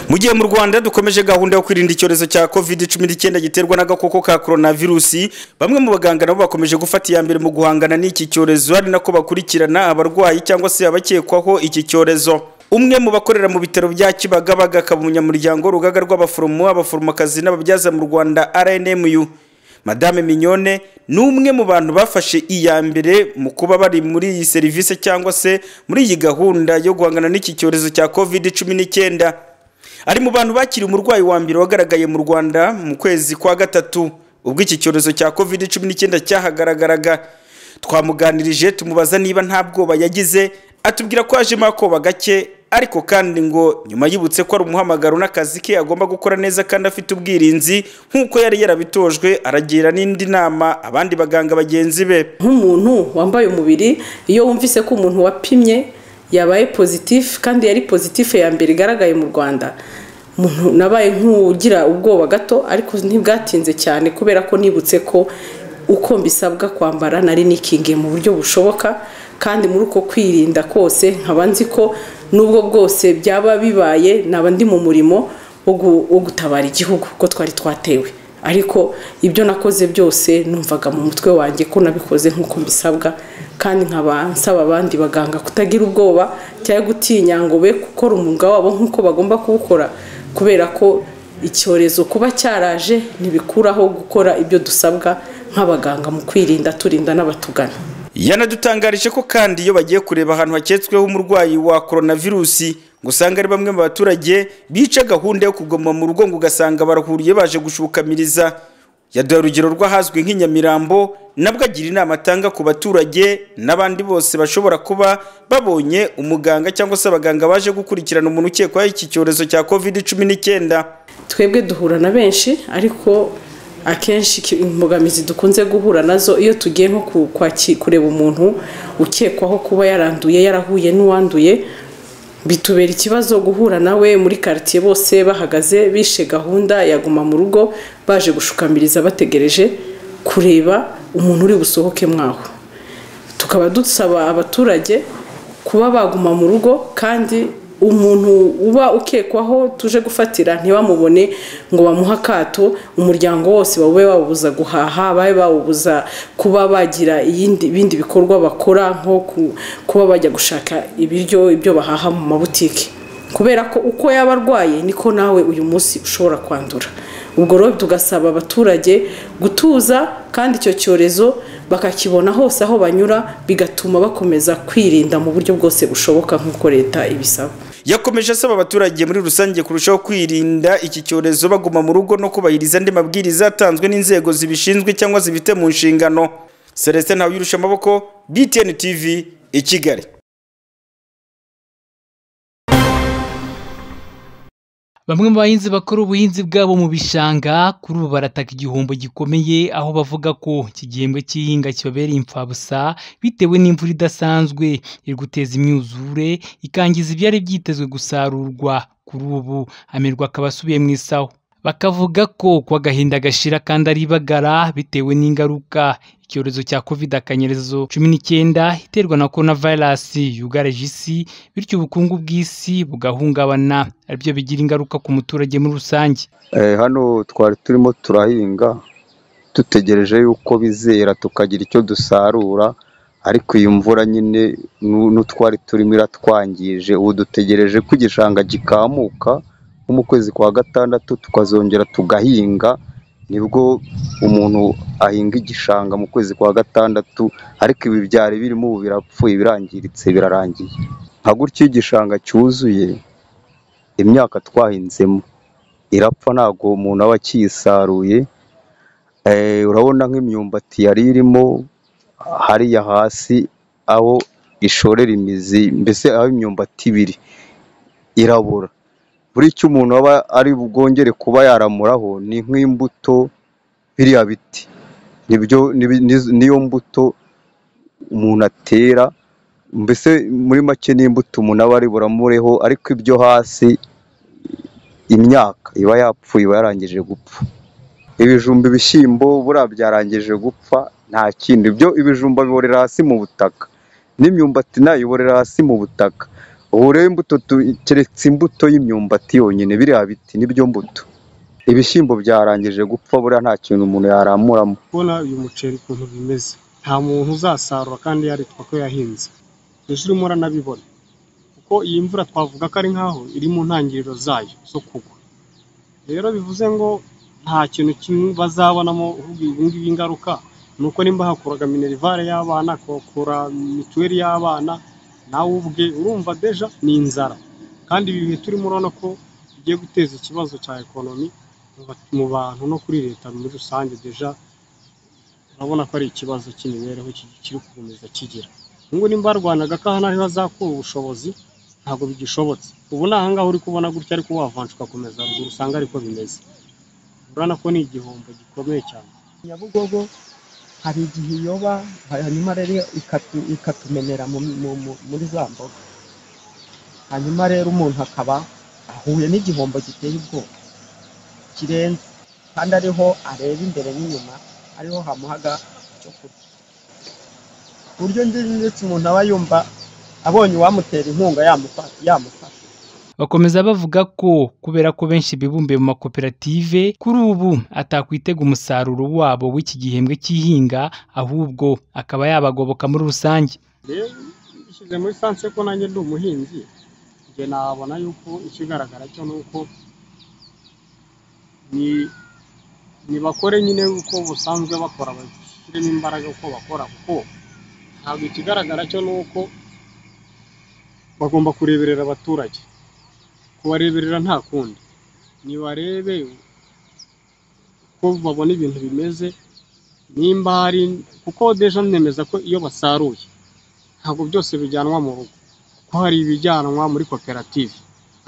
mu gihe mu rwanda dukomeje gahunda yo kwirinda icyorezo cya covid cumi n'icyenda giterwa n'agakoko ka coronavirusi bamwe mu baganga nabo bakomeje gufata iya mbere mu guhangana n'iki cyorezo ari nako bakurikirana abarwayi cyangwa se abakekwaho iki cyorezo umwe mu bakorera mu bitaro bya kibagabaga akaba umunyamuryango w'urugaga rw'abaforomo abaforomokazi n'ababyaza mu rwanda rnmu madame mignone ni umwe mu bantu bafashe iya mbere mu kuba bari muri iyi serivisi cyangwa se muri iyi gahunda yo guhangana n'iki cyorezo cya covid cumi n'icyenda ari mu bantu bakiriye umurwayi wa mbere wagaragaye mu rwanda mu kwezi kwa gatatu ubwo iki cyorezo cya covid cumi n'icyenda cyahagaragaraga twamuganirije tumubaza niba nta bwoba yagize atubwira ko yajemo akoba gake ariko kandi ngo nyuma yibutse ko ari umuhamagaro n'akazi ke agomba gukora neza kandi afite ubwirinzi nk'uko yari yarabitojwe aragira n'indi nama abandi baganga bagenzi be nk'umuntu wambaye umubiri iyo wumvise ko umuntu wapimye yabaye pozitifu kandi yari pozitifu ya mbere igaragaye mu rwanda umuntu nabaye nk'ugira ubwoba gato ariko ntibwatinze cyane kubera ko nibutse ko uko mbisabwa kwambara nari nikingiye mu buryo bushoboka kandi muri uko kwirinda kose nkaba nzi ko n'ubwo bwose byaba bibaye naba ndi mu murimo wo gutabara igihugu kuko twari twatewe ariko ibyo nakoze byose numvaga mu mutwe wanjye ko nabikoze nk'uko mbisabwa kandi nkaba nsaba abandi baganga kutagira ubwoba cyangwa gutinya ngo be gukora umwuga wabo nk'uko bagomba kuwukora kubera ko icyorezo kuba cyaraje ntibikuraho gukora ibyo dusabwa nk'abaganga mu kwirinda turinda n'abatugana yanadutangarije ko kandi iyo bagiye kureba ahantu haketsweho umurwayi wa coronavirusi ngo usanga ari bamwe mu baturage bica gahunda yo kuguma mu rugo ngo ugasanga barahuriye baje gushukamiriza yaduha urugero rw'ahazwi nk'inyamirambo nabwo agira inama atanga ku baturage n'abandi bose bashobora kuba babonye umuganga cyangwa se abaganga baje gukurikirana umuntu ukekwaho iki cyorezo cya covid cumi n'icyenda twebwe duhura na benshi ariko akenshi imbogamizi dukunze guhura nazo iyo tugiye nko kureba umuntu ukekwaho kuba yaranduye yarahuye n'uwanduye bitubera ikibazo guhura nawe muri karitsiye bose bahagaze bishe gahunda yaguma mu rugo baje gushukamiriza bategereje kureba umuntu uri busohoke mwaho tukaba dusaba abaturage kuba baguma mu rugo kandi umuntu uba ukekwaho tuje gufatira ntibamubone ngo bamuhe akato umuryango wose babe bawubuza guhaha babe bawubuza kuba bagira ibindi bikorwa bakora nko kuba bajya gushaka ibiryo ibyo bahaha mu mabutike kubera ko uko yaba arwaye niko nawe uyu munsi ushobora kwandura ubwo rero tugasaba abaturage gutuza kandi icyo cyorezo bakakibona hose aho banyura bigatuma bakomeza kwirinda mu buryo bwose bushoboka nk'uko leta ibisaba yakomeje asaba abaturage muri rusange kurushaho kwirinda iki cyorezo baguma mu rugo no kubahiriza andi mabwiriza atanzwe n'inzego zibishinzwe cyangwa zibifite mu nshingano celestin ntawuyirusha amaboko btn tv i kigali bamwe mu bahinzi bakora ubuhinzi bwabo mu bishanga kuri ubu barataka igihombo gikomeye aho bavuga ko iki gihembwe cy'ihinga kibabereye imfabusa bitewe n'imvura idasanzwe iri guteza imyuzure ikangiza ibyari byitezwe gusarurwa kuri ubu amirwa akaba asubiye mu isaho bakavuga ko kuba agahinda gashira kandi ari ibagara bitewe n'ingaruka icyorezo cya covid akanyerezo cumi n'icyenda iterwa na corona virus yugarije isi bityo ubukungu bw'isi bugahungabana aribyo bigira ingaruka ku muturage muri rusange hano twari turimo turahinga dutegereje yuko bizera tukagira icyo dusarura ariko iyi mvura nyine n'utwari turimo iratwangije ubu dutegereje ko igishanga gikamuka nko mu kwezi kwa gatandatu tukazongera tugahinga nibwo umuntu ahinga igishanga mu kwezi kwa gatandatu ariko ibi byari birimo ubu birapfuye birangiritse birarangiye nka gutyo igishanga cyuzuye imyaka twahinzemo irapfa ntabwo umuntu aba akiyisaruye urabona nk'imyumbati yari irimo hariya hasi aho ishorera imizi mbese aho imyumbati ibiri irabura buri cyo umuntu aba ari bwongere kuba yaramuraho ni nk'imbuto biriya biti niyo mbuto umuntu atera mbese muri make n'imbuto umuntu aba ari buramureho ariko ibyo hasi imyaka iba yapfuye iba yarangije gupfa ibijumba ibishyimbo buriya byarangije gupfa nta kindi ibyo ibijumba biborera hasi mu butaka n'imyumbati nayo iborera hasi mu butaka ubu rero imbuto tu- keretse imbuto y'imyumbati yonyine biriya biti nibyo mbuto ibishyimbo byarangije gupfa buriya nta kintu umuntu yaramuramo kubona uyu muceri ukuntu bimeze nta muntu uzasarura kandi yaritwa ko yahinze mbese urimo uranabibona kuko iyi mvura twavuga ko ari nk'aho iri mu ntangiriro zayo zo kugwa rero bivuze ngo nta kintu kimwe bazabonamo ahubwo ibi ngibi ingaruka ni uko nimba hakuraga minerivare y'abana akakura mituweli y'abana nawe ubwe urumva deja ni inzara kandi ibi bihe turimo urabona ko bigiye guteza ikibazo cya ekonomi mu ba- mu bantu no kuri leta muri rusange deja urabona ko ari ikibazo cy'imibereho ki- kiri gukomeza kigira ngo nimba barwanaga ko aha n'aho bazakura ubushobozi ntabwo bigishobotse ubu ni ahangaha uri kubona gutya ariko wavanshi ugakomeza ruguru usanga ariko bimeze urabona ko ni igihombo gikomeye cyane nyabugogo hari igihe iyoba hanyuma rero ikatu- ikatumenera mu- mu- mu- muri za mboga hanyuma rero umuntu akaba ahuye n'igihombo giteye ubwoba kirenze kandi ariho areba imbere n'inyuma ariho hamuhaga icyo kurya ku buryo njye ndetse umuntu aba yumva abonye uwamutera inkunga yamufa- yamufasha Bakomeza bavuga ko kubera ko benshi bibumbiye mu makoperative kuri ubu atakwitega umusaruro wabo w'iki gihembwe cy'ihinga ahubwo akaba yabagoboka muri rusange. rero ishyize muri sanse ko nanjye ndi umuhinzi njye nabona yuko ikigaragara cyo ni uko ni- nibakore nyine uko busanzwe bakora bashyiremo imbaraga uko bakora kuko ntabwo ikigaragara cyo ni uko bagomba kureberera abaturage kubareberera nta kundi nibarebe uko babona ibintu bimeze nimba hari kuko deja nemeza ko iyo basaruye ntabwo byose bijyanwa mu rugo kuko hari ibijyanwa muri koperative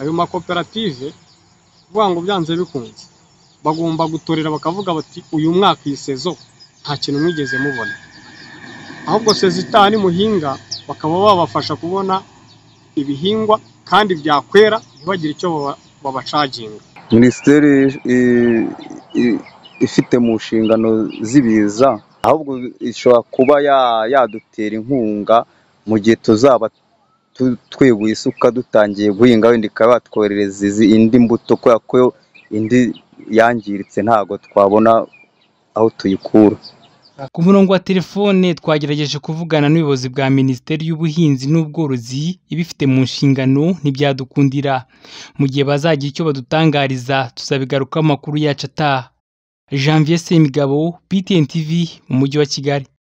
ayo makoperative kuvuga ngo byanze bikunze bagomba gutorera bakavuga bati uyu mwaka iyi sezo nta kintu mwigeze mubona ahubwo sezo itaha nimuhinga bakaba babafasha kubona ibihingwa kandi byakwera ntibagire icyo baba- babacaginga minisiteri i- i- ifite mu nshingano z'ibiza ahubwo ishobora kuba ya- yadutera inkunga mu gihe tuzaba tu- tweguye isuka dutangiye guhinga wenda ikaba yatwoherereza izi- indi mbuto kubera ko indi yangiritse ntabwo twabona aho tuyikura Ku murongo wa telefone twagerageje kuvugana n'ubuyobozi bwa Minisiteri y'Ubuhinzi n'Ubworozi ibifite mu nshingano ntibyadukundira. Mu gihe bazagira icyo badutangariza tuzabigarukaho amakuru yacu ataha. Janvier Semigabo, BTN TV mu mujyi wa Kigali.